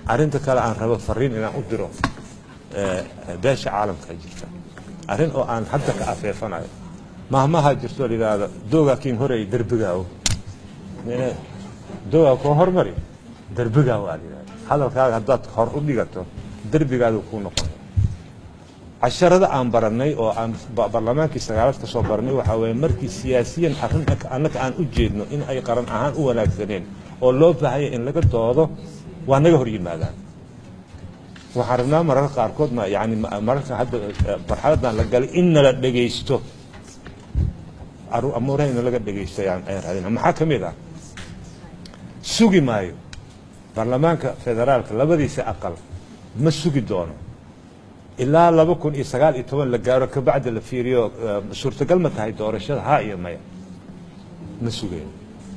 arrinta kale aan rabo fariin inaan u diro eh, beesha caalamka jirta arrin oo aan hadda ka afeefanayo mahmaha jirto la yidhaahdo doogaa kiin horey derbigaawo Mine- doogaa koo hormari derbigaawo aa la yidhahda hadalkaaga haddaad hor u dhigato derbigaadu kuu noqonaya casharada aan barannay oo aan ba- barlamaankii sagaalaad ka soo barannay waxaa weeye markii siyaasiyan arrin annaka aan u jeedno in ay qaran ahaan u wanaagsaneen oo loo baahaya in laga doodo waa naga hor yimaadaan waxaan rabnaa mararka qaarkoodna yani ma- mararka hadda eh, marxaladan la galay in nala dhegaysto aru- amuuraha in laga dhegaysto ayaan ayaan raadina maxaa ka mid ah sugi maayo baarlamaanka federaalka labadiisa aqal ma sugi doono ilaa laba kun iyo sagaal iyo toban la gaaro kabacdi la fiiriyo eh, suurtagal ma tahay doorashada ha iyo maya ma sugeen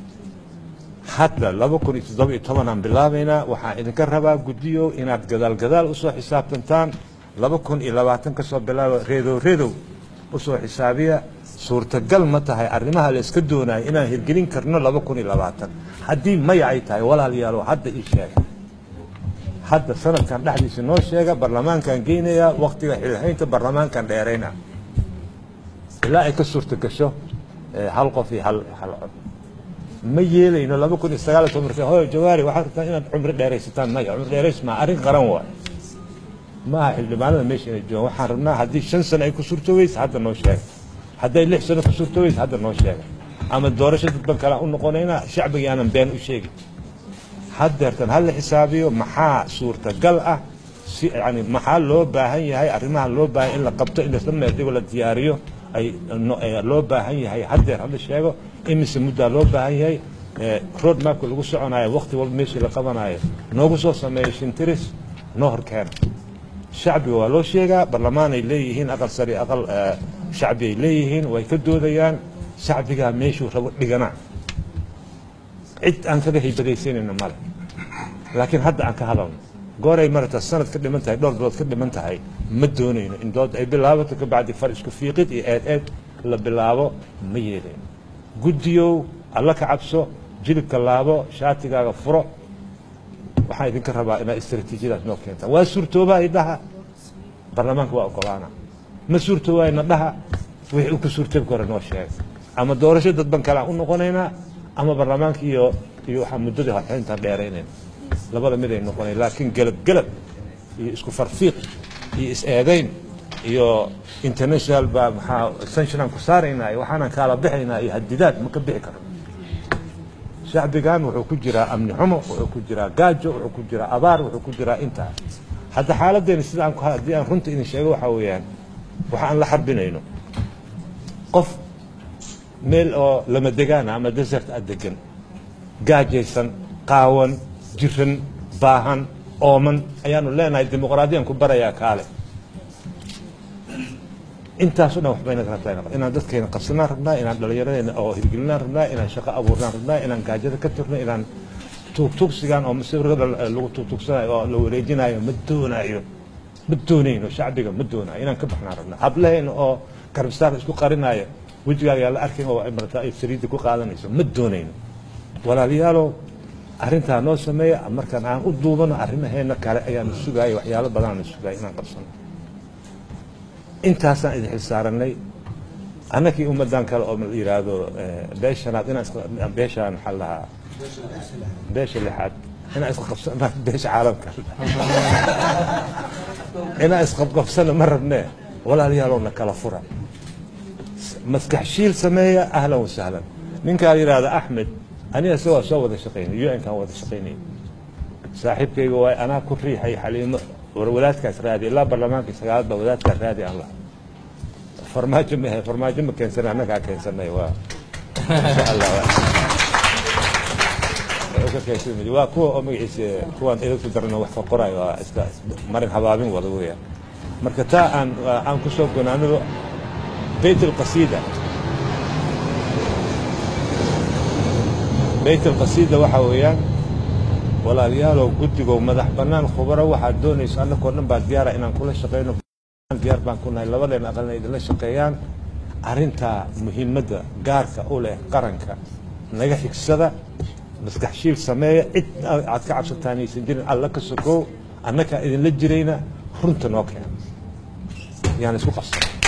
hadda laba kun iyo toddoba iyo tobanaan bilaabaynaa waxaan idinka rabaa guddiyo inaad gadaal gadaal usoo xisaabtantaan laba kun iyo labaatan ka soo bilaaba reedow reedow usoo xisaabiya suurtagal ma tahay arrimaha la iska doonayo inaan hirgelin karno laba kun iyo labaatan haddii maya ay tahay walaalayaalow hadda ii sheega hadda sanadkan dhexdiisa noo sheega barlamaankan geynayaa waktiga xilhaynta barlamaankan dheerayna ilaa ay ka suurta gasho eh, hal qof iyo hal hal cod ma yeelayno laba kun iyo sagaal iyo toban marka hooyo jawaari waxaad rabtaa inaad cumri dheeraysataan maya cumri dheerays maa arrin qaran waay maaha xildhibaanada meesha inay joogaan waxaan rabnaa haddii shan sano ay ku suurtoobaysa hadda noo sheega hadday lix sano ku suurtoobaysa hadda noo sheega ama doorasho dadban kale aan u noqonaynaa shacbiga aanan been u sheegin haddeertan ha la xisaabiyo maxaa suurtagal ah si yani maxaa loo baahan yahay arrimaha loo baahan in la qabto in lasla meeldigo la diyaariyo ay no- eh, loo baahan yahay haddeer hala sheego imise muddaa loo baahan yahay eh, road mapka lagu soconayo waqti walba meeshii la qabanayo noogu soo sameeyo shintiris noo horkeena shacbiga waa loo sheegaa barlamaan ay leeyihiin aqal sari aqal eh, shacbi ay leeyihiin way ka doodayaan shacbigaa meeshuu rabo dhigana cid aan kaga haybadaysanayno male laakiin hadda aan ka hadalno gooray marata sanad ka dhiman tahay dhowr bilood ka dhiman tahay ma doonayno in dood ay bilaabato kabacdi far isku fiiqid iyo eed eed la bilaabo ma yeelayno guddiyow alla ka cabso jilibka laabo shaatigaaga furo waxaan idinka rabaa inaad istaraatiijiyadaas noo keentaan waa suurtoobaa idhaha baarlamaanka waa ogolaana ma suurtoobaayna dhaha wixii uu ka suurtoobi karo noo sheega ama doorasho dadban kale aan u noqonaynaa ama baarlamaanka iyo iyo waxaa muddadii horxintaan dheeraynayna labada mid ay noqonayn laakiin gelab gelab iyo isku farfiiq iyo is-eedayn iyo international baa maxaa sanctionaan ku saaraynaa iyo waxaanaan kaala bixaynaa iyo hadidaad ma ka bixi karo shacbigan wuxuu ku jiraa amni xumo wuxuu ku jiraa gaajo wuxuu ku jiraa abaar wuxuu ku jiraa intaa hadda xaaladeena sida aan ku haddii aan runta idin sheego waxaa weeyaan waxa aan la xarbinayno qof meel oo lama degaana ama desert a degan gaajaysan qaawan jiran baahan ooman ayaanu leenahay dimuqraadiyaan ku barayaa kaale intaaso dhan waxba inaga rabtaa inaan- inaan dadkeena qabsanaan rabnaa inaan dhallinyaradeenna oo hirgelinaan rabnaa inaan shaqo abuurnaan rabnaa inaan gaajada ka tirno inaan tuugtuugsigaan oo masawirada lagu tuugtuugsanayo oo la wareejinayo ma doonaayo ma doonayno shacbiga ma doonaayo inaan ka baxnaan rabnaa hablaheena oo garbistaarka isku qarinaayo wejigaaga yaa la arkin oo ay marata ay saliidda ku qaadanayso ma doonayno walaalayaalow arrintaa noo sameeya markaan aan u duubano arrimaheena kale ayaanu sugaaya waxyaalo badanaanu sugaaya inaan qabsano intaasaan idin xilsaaranay annakii ummadan kale oo la yidhaahdo eh, beeshanaad inaan isqa- beeshaan maxaa la dhahaa beesha lixaad inaan isqabsana beesha caalamka inaan isqabqabsana ma rabnee walaalayaalow na kala fura maskax shiil sameeya ahlan wasahlan ninkaa la yidhaahdo axmed aniga isagoo soo wada shaqaynay un kaan wada shaqaynay saaxiibkayga waay anaa ku riixay xaliimo war wadaadkaas raadi ilaa barlamaankii sagaalaad baa wadaadkaas raadi aan laha farmaajo ma ahe farmaajo ma keensanay annagaa keensanay waa insha allah waa ka keensanay waa kuwa oo magaciisa kuwaan idinku darana wax ka qorayo waa iska marin habaabin wada weeyaan marka taa aan aan ku soo gonaanado beyt alqasiida beyt alqasiida waxaa weeyaan walaalayaalow guddigow madax bannaan khubaro waxaad doonayso annakoo dhan baa diyaara inaan kula shaqayno diyaar baan ku nahay labadeen aqalna idinla shaqeeyaan arrintaa muhiimadda gaarka u leh qaranka naga xigsada maskax shiil sameeya cid aad ka cabsataan aysan jirin alla ka sokow annakaa idinla jirayna runta noo keena yaan isku qabsan